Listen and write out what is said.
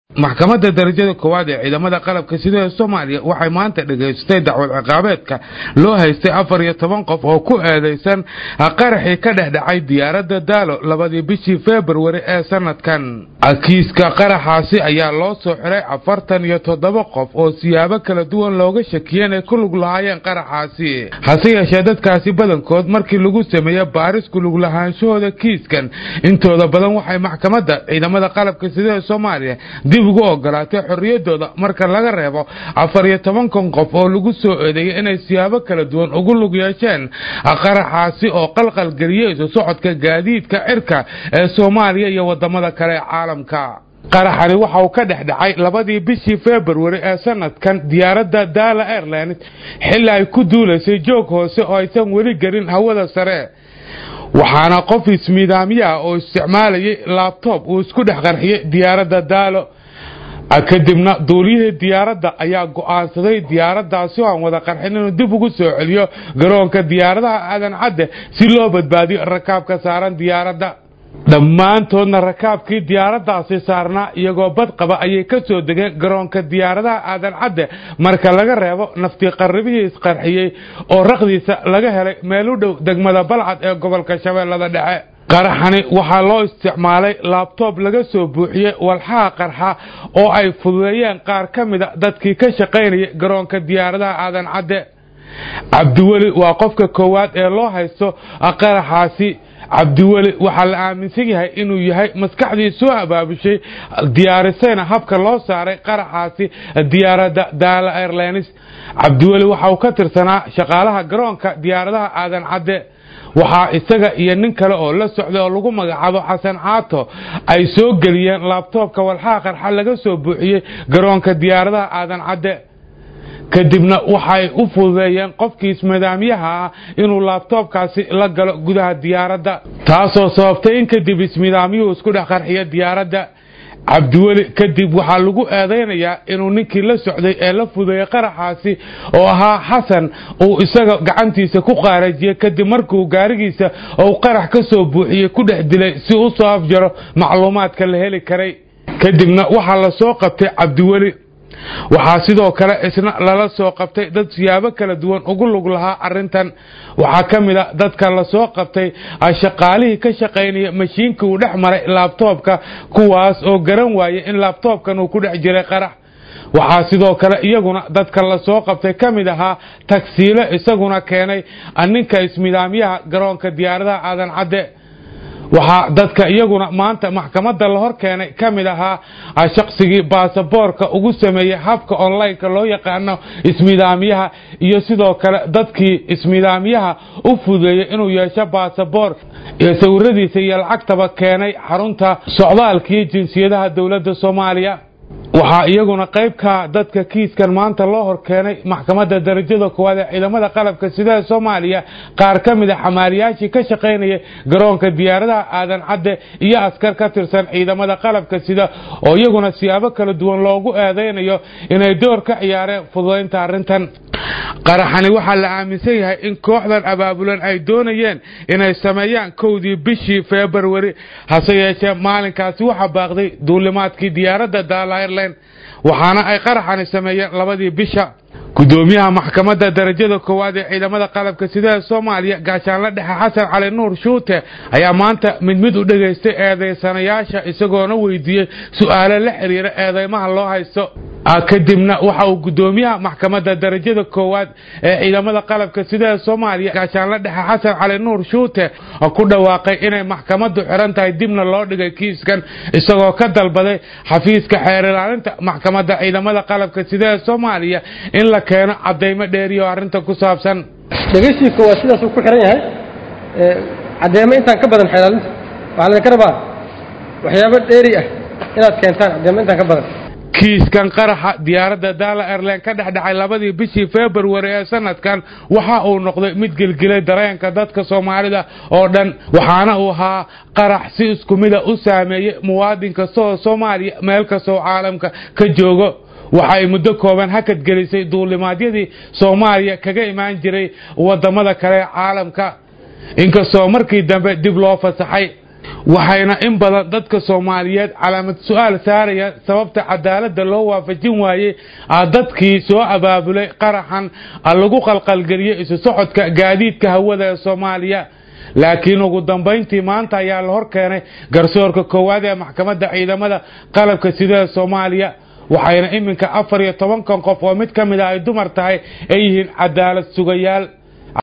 maxkamadda darajada koowaad ee ciidamada qalabka sida ee soomaaliya waxay maanta dhegaystay dacwad ciqaabeedka loo haystay afar iyo toban qof oo ku eedaysan qaraxii ka dhex dhacay diyaaradda daalo labadii bishii februari ee sanadkan kiiska qaraxaasi ayaa loo soo xiray afartan iyo toddoba qof oo siyaabo kala duwan looga shakiyeen ay ku lug lahaayeen qaraxaasi hase yeeshee dadkaasi badankood markii lagu sameeye baaris ku lug lahaanshahooda kiiskan intooda badan waxay maxkamadda ciidamada qalabka sida ee soomaaliya dib ugu ogolaatay xorriyadooda marka laga reebo afar iyo tobankan qof oo lagu soo eedeeyay inay siyaabo kala duwan ugu lug yeesheen qaraxaasi oo qalqalgeliyey isu socodka gaadiidka cirka ee soomaaliya iyo wadamada kale ee caalamka qaraxani waxa uu ka dhex dhacay labadii bishii februari ee sanadkan diyaaradda daala airlines xilli ay ku duulaysay joog hoose oo aysan weli gelin hawada sare waxaana qof ismiidaamiyaha oo isticmaalayay laabtoob uu isku dhex qarxiyey diyaaradda daalo kadibna duuliyihii diyaaradda ayaa go'aansaday diyaaraddaasi oo aan wada qarxin inuu dib ugu soo celiyo garoonka diyaaradaha aadan cadde si loo badbaadiyo rakaabka saaran diyaaradda dhammaantoodna rakaabkii diyaaraddaasi saarnaa iyagoo bad qaba ayay ka soo degeen garoonka diyaaradaha aadan cadde marka laga reebo naftii qarribihii isqarxiyey oo raqdiisa laga helay meel u dhow degmada balcad ee gobolka shabeellada dhexe qaraxani waxaa loo isticmaalay laabtoob laga soo buuxiyey walxaha qarxa oo ay fududeeyeen qaar ka mida dadkii ka shaqaynayay garoonka diyaaradaha aadan cadde cabdiweli waa qofka koowaad ee loo haysto qaraxaasi cabdiweli waxaa la aaminsan yahay inuu yahay maskaxdii soo abaabushay diyaarisayna habka loo saaray qaraxaasi diyaaradda daala airlines cabdiweli waxa uu ka tirsanaa shaqaalaha garoonka diyaaradaha aadan cadde waxaa isaga iyo nin kale oo la socday oo lagu magacaabo xasan caato ay soo geliyeen laabtoobka walxaha qarxa laga soo buuxiyey garoonka diyaaradaha aadan cadde kadibna waxay u fududeeyeen qofkii ismidaamyaha ah inuu laabtoobkaasi la galo gudaha diyaaradda taasoo sababtay in kadib ismidaamyuhu isku dhex qarxiyo diyaaradda cabdiweli kadib waxaa lagu eedaynayaa inuu ninkii la socday ee la fudeeyey qaraxaasi oo ahaa xasan uu isaga gacantiisa ku qaarajiyey kadib markuu gaarigiisa ou qarax ka soo buuxiyey ku dhex dilay si u soo afjaro macluumaadka la heli karay kadibna waxaa la soo qabtay cabdiweli waxaa sidoo kale isna lala soo qabtay dad siyaabo kala duwan ugu lug lahaa arintan waxaa ka mid a dadka lasoo qabtay shaqaalihii ka shaqaynaya mashiinkii uu dhex maray laabtoobka kuwaas oo garan waayay in laabtoobkan uu ku dhex jiray qarax waxaa sidoo kale iyaguna dadka lasoo qabtay ka mid ahaa tagsiile isaguna keenay ninka ismidaamyaha garoonka diyaaradaha aadan cadde waxaa dadka iyaguna maanta maxkamadda la hor keenay ka mid ahaa shaqsigii baasaboorka ugu sameeyey habka onlineka loo yaqaano ismidaamyaha iyo sidoo kale dadkii ismidaamyaha u fudeeyey inuu yeesho baasaboor iyo sawiradiisa iyo lacagtaba keenay xarunta socdaalkii jinsiyadaha dowladda soomaaliya waxaa iyaguna qaybka dadka kiiskan maanta loo hor keenay maxkamadda darajada koowaad ee ciidamada qalabka sidaha soomaaliya qaar ka mid a xamaaliyaashii ka shaqaynaya garoonka diyaaradaha aadan cadde iyo askar ka tirsan ciidamada qalabka sida oo iyaguna siyaabo kala duwan loogu eedaynayo inay door ka ciyaareen fududaynta arrintan qaraxani waxaa la aaminsan yahay in kooxdan abaabulan ay doonayeen inay sameeyaan kowdii bishii februari hase yeeshee maalinkaasi waxaa baaqday duulimaadkii diyaaradda daala airline waxaana ay qaraxani sameeyeen labadii bisha gudoomiyaha maxkamadda darajada koowaad ee ciidamada qalabka sidaha soomaaliya gaashaanla dhexe xasan cali nuur shuute ayaa maanta mid mid u dhegaystay eedaysanayaasha isagoona weydiiyey su'aalo la xiriira eedeymaha loo haysto kadibna waxa uu gudoomiyaha maxkamadda darajada koowaad ee ciidamada qalabka sidaha soomaaliya gaashaanla dhexe xasan cali nuur shuute ku dhawaaqay inay maxkamaddu xiran tahay dibna loo dhigay kiiskan isagoo ka dalbaday xafiiska xeer ilaalinta maxkamadda ciidamada qalabka sidaha soomaaliya in la keeno cadaymo dheeriyo arrinta ku saabsan dhegeysiga waa sidaasuu ku xiran yahay caddeemo intaan ka badan xeelaalinta waxaa laydinka rabaa waxyaabo dheeri ah inaad keentaan caddeemo intaan ka badan kiiskan qaraxa diyaaradda daala airline ka dhex dhacay labadii bishii februari ee sanadkan waxa uu noqday mid gelgelay dareenka dadka soomaalida oo dhan waxaana uu ahaa qarax si isku mida u saameeyey muwaadin kasta oo soomaaliya meel kastaoo caalamka ka joogo waxa ay muddo kooban hakad gelisay duulimaadyadii soomaaliya kaga imaan jiray wadamada kale ee caalamka inkastoo markii dambe dib loo fasaxay waxayna in badan dadka soomaaliyeed calaamad su-aal saaraya sababta cadaaladda loo waafajin waayey dadkii soo abaabulay qaraxan lagu qalqalgeliyey isu socodka gaadiidka hawada ee soomaaliya laakiin ugu dambayntii maanta ayaa la hor keenay garsoorka koowaad ee maxkamadda ciidamada qalabka sida ee soomaaliya waxayna iminka afar iyo tobankan qof oo mid ka mid a ay dumar tahay ay yihiin cadaalad sugayaal